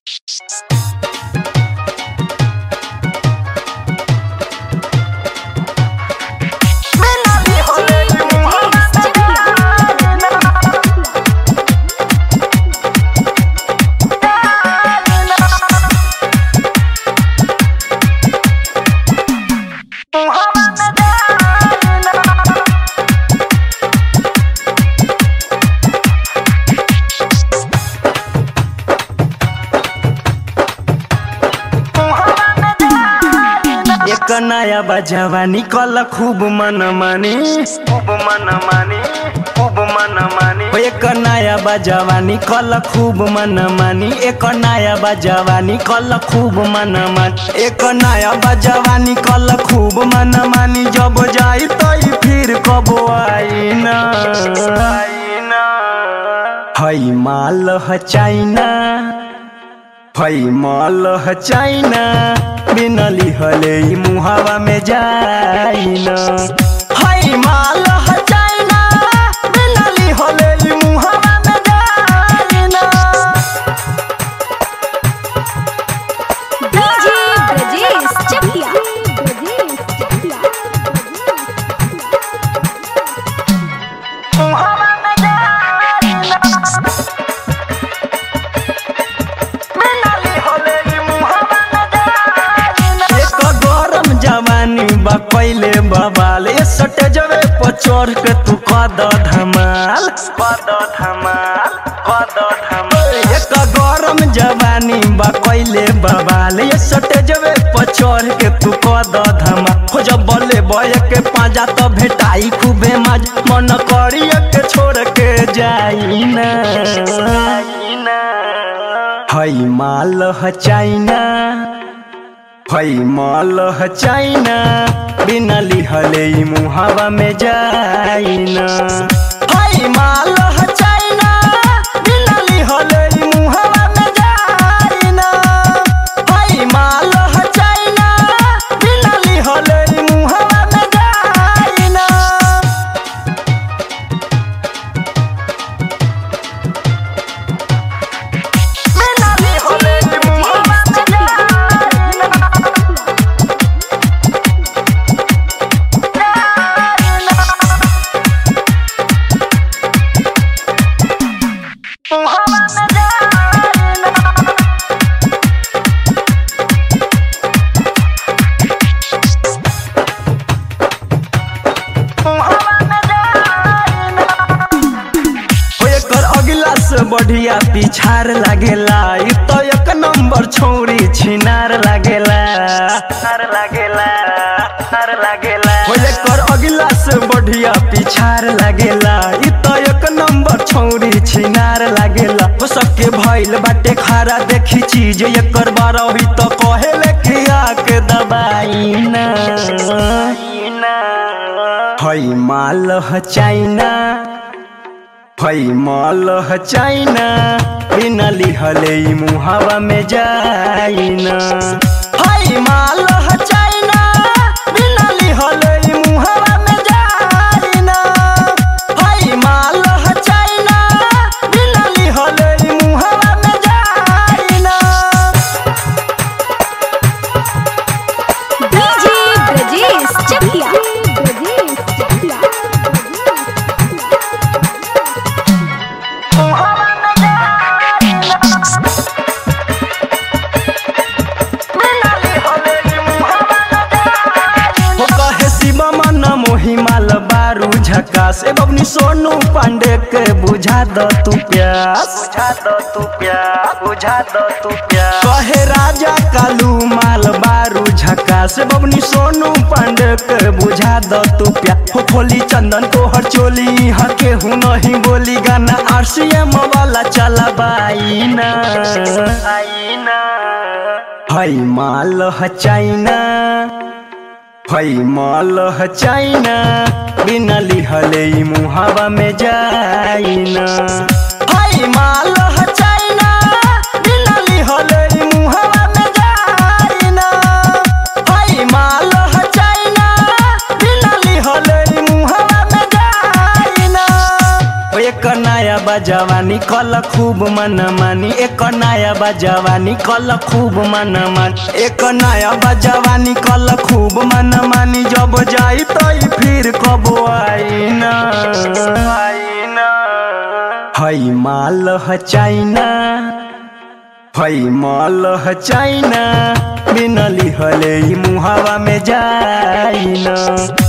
एक नया बजावा निकल खूब मन मानी खूब मन मानी खूब मन मानी एक नया बजावा निकल खूब मन मानी एक नया बजावा निकल खूब मन मानी एक नया बजावा निकल खूब मन मानी जब जाई तो फिर कब आई ना हई माल ह चाइना हई माल ह चाइना बिना लिहले ई मुहावा में जाइना हई माल ह चाइना बिना लिहले ई मुहावा में जाइना डीजे ब्रजेश चकिया मुहावा में जाइना बिना लिहले ई मुहावा में जाइना एक गरम जवानी बा पहिले बवाल ए सटे जवे पर चढ़ के तू कद धमाल कद धमाल कद धमाल एक गरम जवानी बा पहिले बवाल ए सटे जवे पर चढ़ के तू कद धमाल हो जब बले बय के पाजा तो भेटाई खूबे मज मन करी के छोड़ के जाई ना हई माल ह चाइना हई माल ह चाइना बिना लिहले ई मुहावा में जाइना हई माल ह चाइना बिना लिहले ई मुहावा में जाइना हई माल ह चाइना बिना लिहले ई मुहावा में जाइना बिना लिहले ई मुहावा में जाइना ओ एकर अगिला से बढ़िया पिछार लागेला ई तो एक नंबर छौरी छिनार लागेला नार लागेला नार लागेला ओ एकर अगिला से बढ़िया पिछार लागेला ई तो एक नंबर छौरी छिनार लागेला हो सके भइल बाटे खारा देखी चीज एकर बार हुई तो कहेले खिया के दबाई ना हई माल ह चाइना हई माल ह चाइना बिना लिहले ई मुहावा में जाइना हई माल ह चाइना बिना लिहले ई मुहावा में जाइना हई माल ह चाइना बिना लिहले ई मुहावा में जाइना डीजे ब्रजेश चकिया हो कहे शिवा मन मोही माल बारू झकास ए बबनी सोनू पांडे के बुझा द तू प्यास बुझा द तू प्यास बुझा द तू प्यास कहे राजा कालू माल बारू झकास ए बबनी सोनू पांडे के बुझा द तू प्यास हो खोली चंदन को हर चोली हके हूँ नहीं बोली गाना आरसीएम वाला चला बाई ना हई माल ह चाइना हई माल ह चाइना बिना लिहले ई मुहावा में जाइना हई माल ह चाइना बिना लिहले ई मुहावा में जाइना हई माल ह चाइना बिना लिहले ई मुहावा में जाइना ओ एक नया बजवानी कल खूब मन मानी एक नया बजवानी कल खूब मन मानी एक नया बजवानी कल खूब मन मानी जब जाई तो फिर कब आई ना आई ना हई माल ह चाइना हई माल ह चाइना बिनली हले ई मुहावा में जाइना